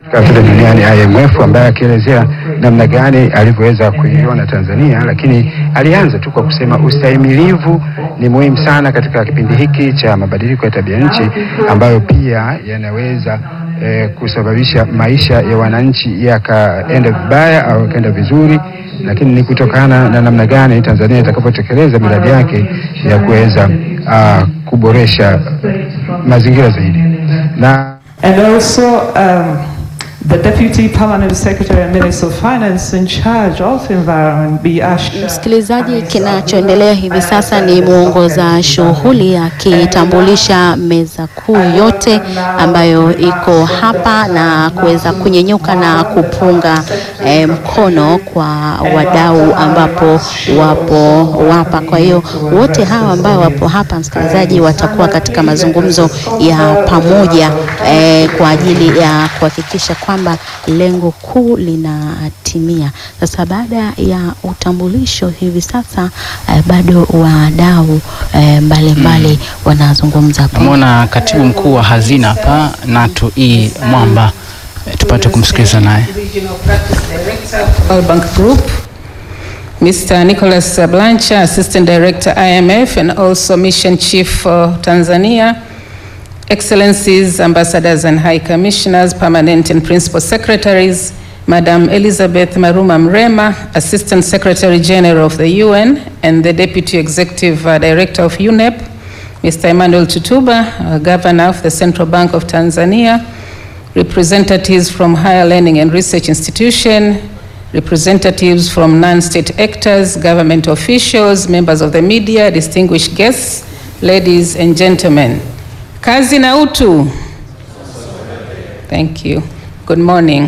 fedha duniani IMF, ambaye akielezea namna gani alivyoweza kuiona Tanzania, lakini alianza tu kwa kusema ustahimilivu ni muhimu sana katika kipindi hiki cha mabadiliko ya tabia nchi ambayo pia yanaweza eh, kusababisha maisha ya wananchi yakaenda vibaya au yakaenda vizuri, lakini ni kutokana na namna gani Tanzania itakapotekeleza miradi yake ya kuweza ah, kuboresha mazingira zaidi na And also, um, the Deputy Permanent Secretary and Minister of Finance in charge of environment, Bi Asha. Msikilizaji, kinachoendelea hivi sasa ni mwongoza shughuli akitambulisha meza kuu yote ambayo iko hapa na kuweza kunyenyuka na kupunga eh, mkono kwa wadau ambapo wapo wapa. Kwa hiyo wote hawa ambao wapo hapa, msikilizaji, watakuwa katika mazungumzo ya pamoja eh, kwa ajili ya kuhakikisha kwamba lengo kuu linatimia. Sasa baada ya utambulisho hivi sasa eh, bado wadau eh, mbalimbali wanazungumza hapo. Namwona katibu mkuu wa hazina hapa Natu E Mwamba, Eh, tupate kumsikiliza naye. Regional Practice Director, World Bank Group, Mr. Nicholas Blancha, Assistant Director IMF and also Mission Chief for Tanzania, Excellencies, Ambassadors and High Commissioners, Permanent and Principal Secretaries, Madam Elizabeth Maruma Mrema, Assistant Secretary General of the UN and the Deputy Executive uh, Director of UNEP, Mr. Emmanuel Tutuba, uh, Governor of the Central Bank of Tanzania, representatives from higher learning and research institution, representatives from non-state actors, government officials, members of the media, distinguished guests, ladies and gentlemen. Kazi na utu. Thank you. Good morning.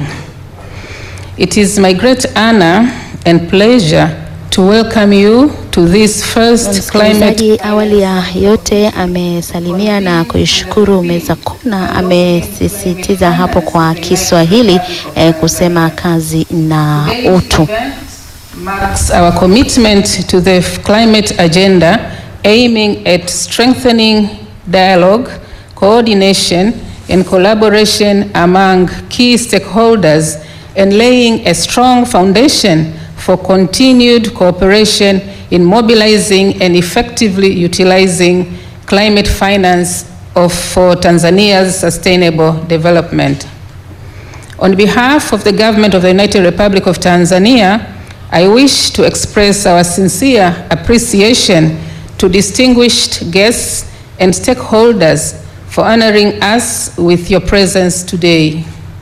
It is my great honor and pleasure to welcome you to this first climate Msikilizaji, awali ya yote amesalimia na kuishukuru meza kuu na amesisitiza hapo kwa Kiswahili eh, kusema kazi na utu. marks our commitment to the climate agenda aiming at strengthening dialogue, coordination and collaboration among key stakeholders and laying a strong foundation for continued cooperation in mobilizing and effectively utilizing climate finance of, for Tanzania's sustainable development. On behalf of the government of the United Republic of Tanzania, I wish to express our sincere appreciation to distinguished guests and stakeholders for honoring us with your presence today.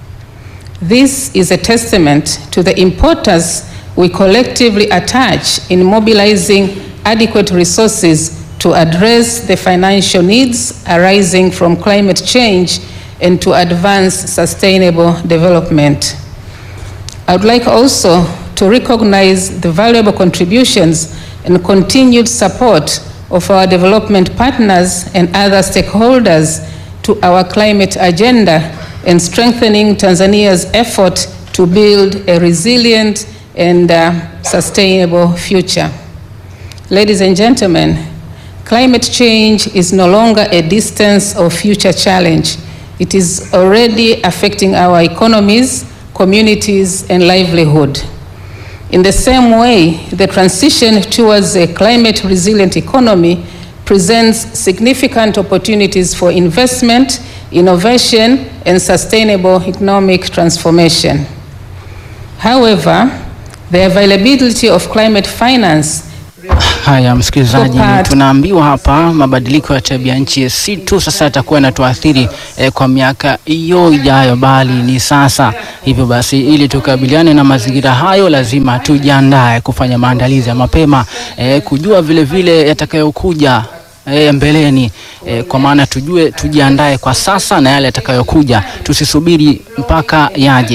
This is a testament to the importance we collectively attach in mobilizing adequate resources to address the financial needs arising from climate change and to advance sustainable development. I would like also to recognize the valuable contributions and continued support of our development partners and other stakeholders to our climate agenda and strengthening Tanzania's effort to build a resilient and uh, sustainable future. Ladies and gentlemen, climate change is no longer a distance or future challenge. It is already affecting our economies, communities, and livelihood. In the same way, the transition towards a climate resilient economy presents significant opportunities for investment, innovation, and sustainable economic transformation. However, the availability of climate finance Haya msikilizaji, Part- tunaambiwa hapa mabadiliko ya tabia nchi si tu sasa yatakuwa yanatuathiri eh, kwa miaka hiyo ijayo, bali ni sasa. Hivyo basi, ili tukabiliane na mazingira hayo, lazima tujiandae kufanya maandalizi ya mapema eh, kujua vile vile yatakayokuja eh, mbeleni eh, kwa maana tujue, tujiandae kwa sasa na yale yatakayokuja, tusisubiri mpaka yaje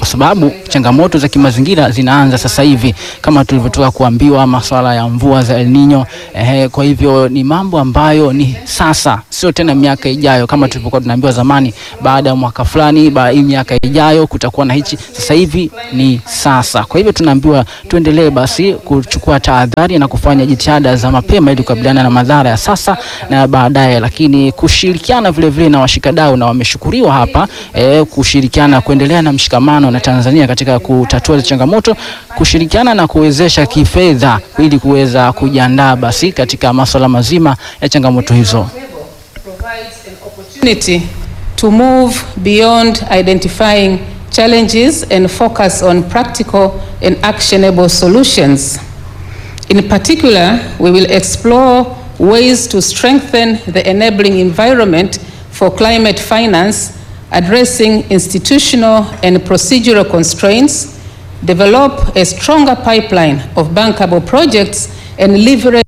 kwa sababu changamoto za kimazingira zinaanza sasa hivi kama tulivyotoka kuambiwa, masuala ya mvua za El Nino. Eh, kwa hivyo ni mambo ambayo ni sasa, sio tena miaka ijayo kama tulivyokuwa tunaambiwa zamani, baada ya mwaka fulani, baada ya miaka ijayo kutakuwa na hichi. Sasa hivi ni sasa. Kwa hivyo tunaambiwa tuendelee basi kuchukua tahadhari na kufanya jitihada za mapema ili kukabiliana na madhara ya sasa na baadaye, lakini kushirikiana vile vile na washikadau na wameshukuriwa hapa eh, kushirikiana kuendelea na mshikamano na Tanzania katika kutatua changamoto, kushirikiana na kuwezesha kifedha ili kuweza kujiandaa basi katika masuala mazima ya changamoto hizo. opportunity to move beyond identifying challenges and focus on practical and actionable solutions. In particular, we will explore ways to strengthen the enabling environment for climate finance, addressing institutional and procedural constraints, develop a stronger pipeline of bankable projects, and leverage